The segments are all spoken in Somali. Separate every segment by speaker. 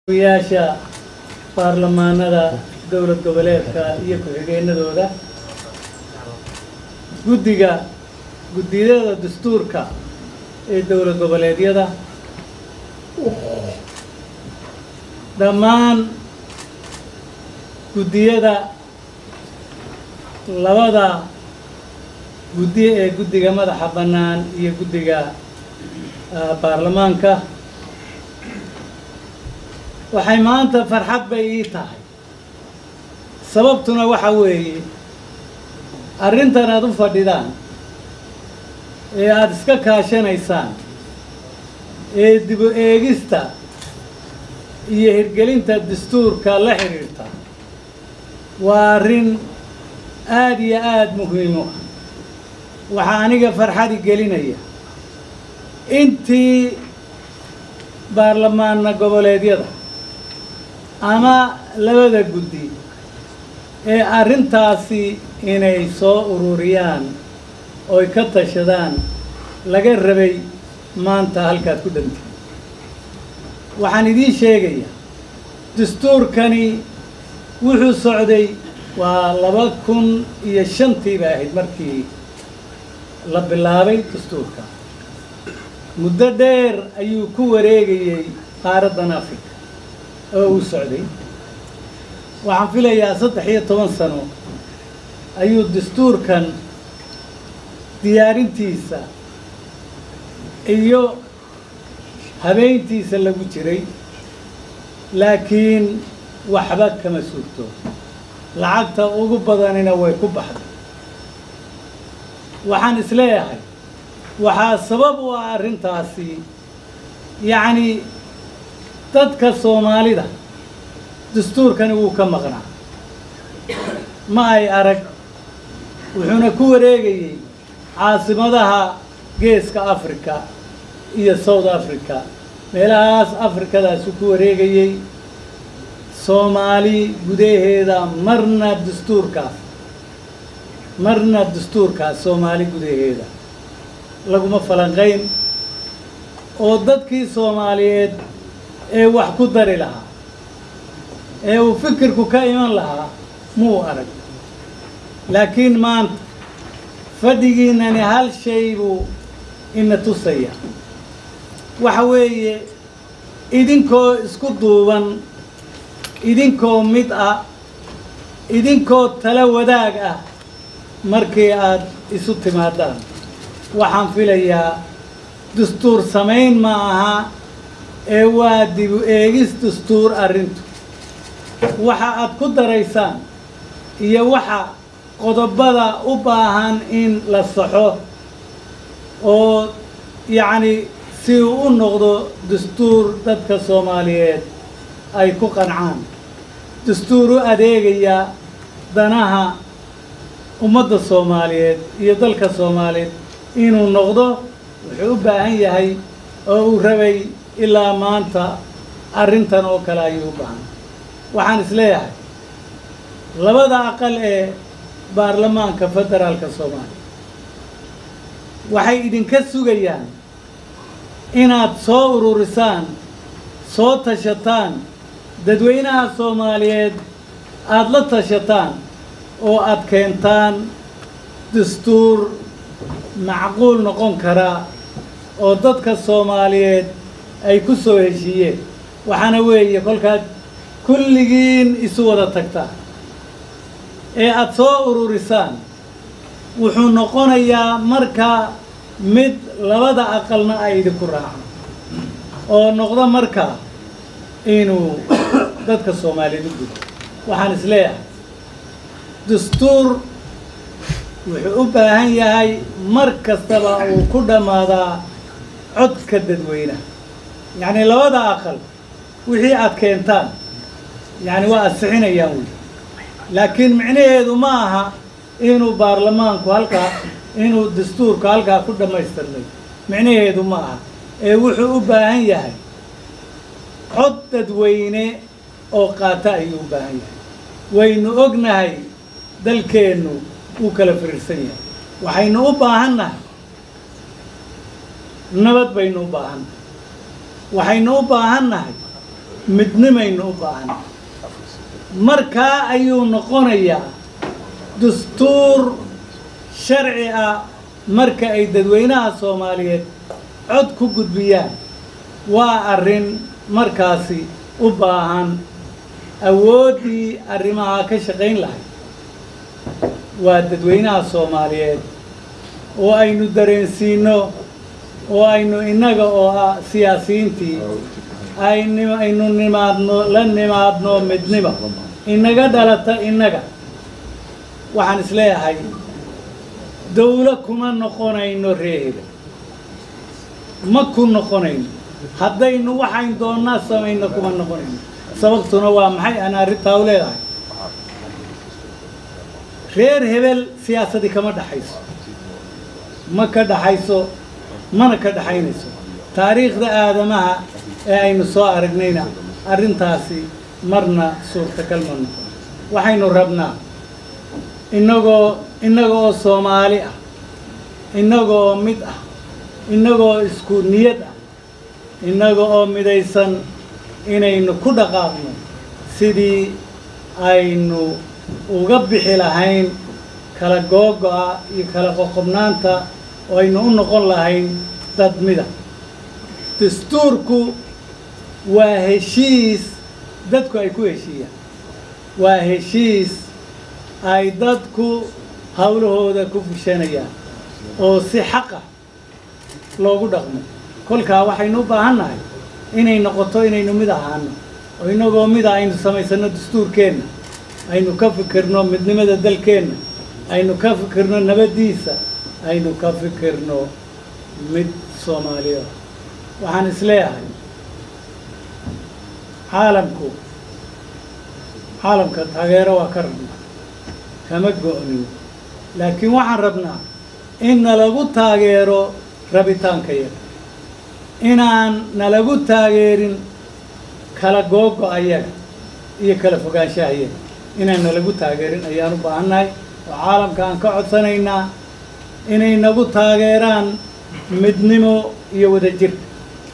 Speaker 1: yaasha baarlamaanada dowlad goboleedka iyo ku-xigeenadooda guddiga guddiyada dastuurka ee dowlad goboleedyada dhammaan guddiyada labada guddi ee guddiga madaxa bannaan iyo guddiga ah, baarlamaanka waxay maanta farxad bay ii tahay sababtuna waxa weeye arrintan aad u fadhidaan ee aada iska kaashanaysaan ee dibu eegista iyo hirgelinta dastuurka la xidhiirta waa arrin aada iyo aada muhiim u ah waxaa aniga farxadi gelinaya intii baarlamaana goboleedyada ama labada guddi ee arrintaasi inay soo ururiyaan oy ka tashadaan laga rabay maanta halkaad ku dhantay waxaan idiin sheegayaa dastuurkani wuxuu socday waa laba kun iyo shantii bay ahayd markii la bilaabay dastuurka muddo dheer ayuu ku wareegayey qaaraddan africa oo uu socday waxaan filayaa saddex iyo toban sano ayuu dastuurkan diyaarintiisa iyo habeyntiisa lagu jiray laakiin waxba kama suurto lacagta ugu badanina way ku baxday waxaan isleeyahay waxaa sabab u ah arrintaasi yacni dadka soomaalida dastuurkani wuu ka maqnaa ma ay arag wuxuuna ku wareegayey caasimadaha geeska africa iyo south africa meelahaas afrikadaasu ku wareegayey soomaali gudaheeda marna dastuurkaas marna dastuurkaas soomaali gudaheeda laguma falanqayn oo dadkii soomaaliyeed ee wax ku dari lahaa ee uu fikirku ka iman lahaa muu arag laakiin maanta fadhigiinani hal shay buu ina tusaya waxa weeye idinkoo isku duuban idinkoo mid ah idinkoo tala wadaag ah markii aad isu timaadaan waxaan filayaa dastuur samayn ma aha ee waa dibu eegis dastuur arrintu waxa aad ku daraysaan iyo waxa qodobada u baahan in la saxo oo yacni si uu u noqdo dastuur dadka soomaaliyeed ay ku qancaan dastuur u adeegaya danaha ummadda soomaaliyeed iyo dalka soomaaliyeed inuu noqdo wuxuu u baahan yahay oo uu rabay ilaa maanta arrintan oo kale ayuu u baahan waxaan isleeyahay labada aqal ee baarlamaanka federaalka soomaaliya waxay idinka sugayaan inaad soo ururisaan soo tashataan dadweynaha soomaaliyeed aada la tashataan oo aad keentaan dastuur macquul noqon karaa oo dadka soomaaliyeed ay ku soo heshiiyeen waxaana weeye kolkaad kulligiin isu wada tagtaa ee aada soo ururisaan wuxuu noqonayaa markaa mid labada aqalna ay idinku raacaan oo noqdo markaa inuu dadka soomaaliyeed u gudo waxaan isleeyahay dastuur wuxuu u baahan yahay mar kastaba uu ku dhammaadaa codka dadweynaha yacni labada aqal wixii aad keentaan yacni waa ansixinayaan wey laakiin micnaheedu ma aha inuu baarlamaanku halkaa inuu dastuurku halkaa ku dhammaystirnay micnaheedu ma aha ee wuxuu u baahan yahay cod dadweyne oo qaata ayuu u baahan yahay waynu ognahay dalkeennu wuu kala firiirsan yahay waxaynu u baahan nahay nabad baynu u baahan nahay waxaynu u baahan nahay midnimaynu u baahan markaa ayuu noqonayaa dastuur sharci ah marka ay dadweynaha soomaaliyeed cod ku gudbiyaan waa arrin markaasi u baahan awooddii arrimaha ka shaqayn lahayd waa dadweynaha soomaaliyeed oo aynu dareensiino oo aynu innaga oo ah siyaasiyiintii aynu aynu nimaadno la nimaadno midnimo inaga dhalata innaga waxaan isleeyahay dawlo kuma noqonayno reeheda ma ku noqonayno haddaynu waxayn doonnaa samayno kuma noqonayno sababtuna waa maxay aan arrintaa u leedahay reer hebel siyaasadii kama dhaxayso ma ka dhaxayso mana ka dhaxaynayso taariikhda aadamaha ee aynu soo aragnayna arrintaasi marna suurtagal ma noqon waxaynu rabnaa innagoo innaga oo soomaali ah innagoo mid ah innagoo isku niyad ah innaga oo midaysan inaynu ku dhaqaaqno sidii aynu uga bixi lahayn kala googo'a iyo kala qoqobnaanta oo aynu u noqon lahayn dad mida dastuurku waa heshiis dadku ay ku heshiiyaan waa heshiis ay dadku hawlahooda ku fushanayaan oo si xaqa loogu dhaqmo kolkaa waxaynu u baahan nahay inay noqoto inaynu mid ahaano oo inagoo mida aynu samaysanno dastuurkeenna aynu ka fikirno midnimada dalkeenna aynu ka fikirno nabaddiisa aynu ka fikirno mid soomaaliya waxaan isleeyahay caalamku caalamka taageero waa ka rabnaa kama go'nin laakiin waxaan rabnaa in nalagu taageero rabitaanka yaga inaan nalagu taageerin kala googo ayaga iyo kala fogaanshaha yaga inaan nalagu taageerin ayaan u baahannahay oo caalamka aan ka codsanaynaa inay nagu taageeraan midnimo iyo wadajirka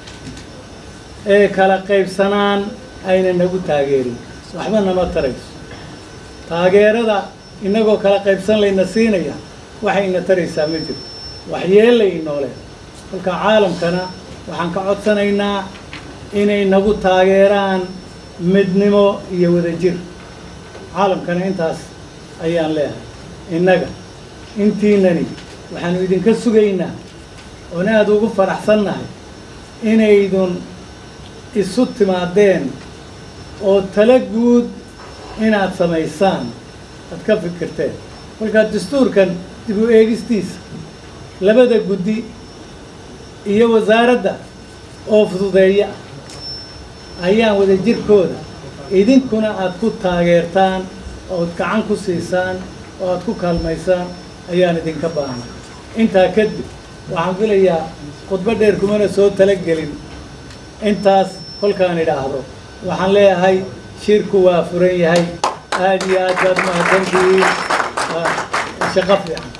Speaker 1: ee kala qaybsanaan ayna nagu taageerin waxba nama tarayso taageerada innagoo kala qaybsan layna siinaya waxayna taraysaa ma jirto waxyeellay inoolee kolka caalamkana waxaan ka codsanaynaa inay nagu taageeraan midnimo iyo wadajir caalamkana intaas ayaan leehay innaga intiinani waxaanu idinka sugaynaa oon aada ugu faraxsannahay inaydun isu timaadeen oo tala guud inaad samaysaan aad ka fikirteen kolkaa dastuurkan dib u eegistiisa labada guddi iyo wasaaradda oo fududeeya ayaan wadajirkooda idinkuna aad ku taageertaan ood gacan ku siisaan oo aad ku kaalmaysaan ayaan idinka baahnay intaa kadib waxaan filayaa khudbo dheer kumana soo talagelin intaas kolkaan idhaahdo waxaan leeyahay shirku waa furan yahay aada iyo aad baad mahadsantihiin shaqo fiican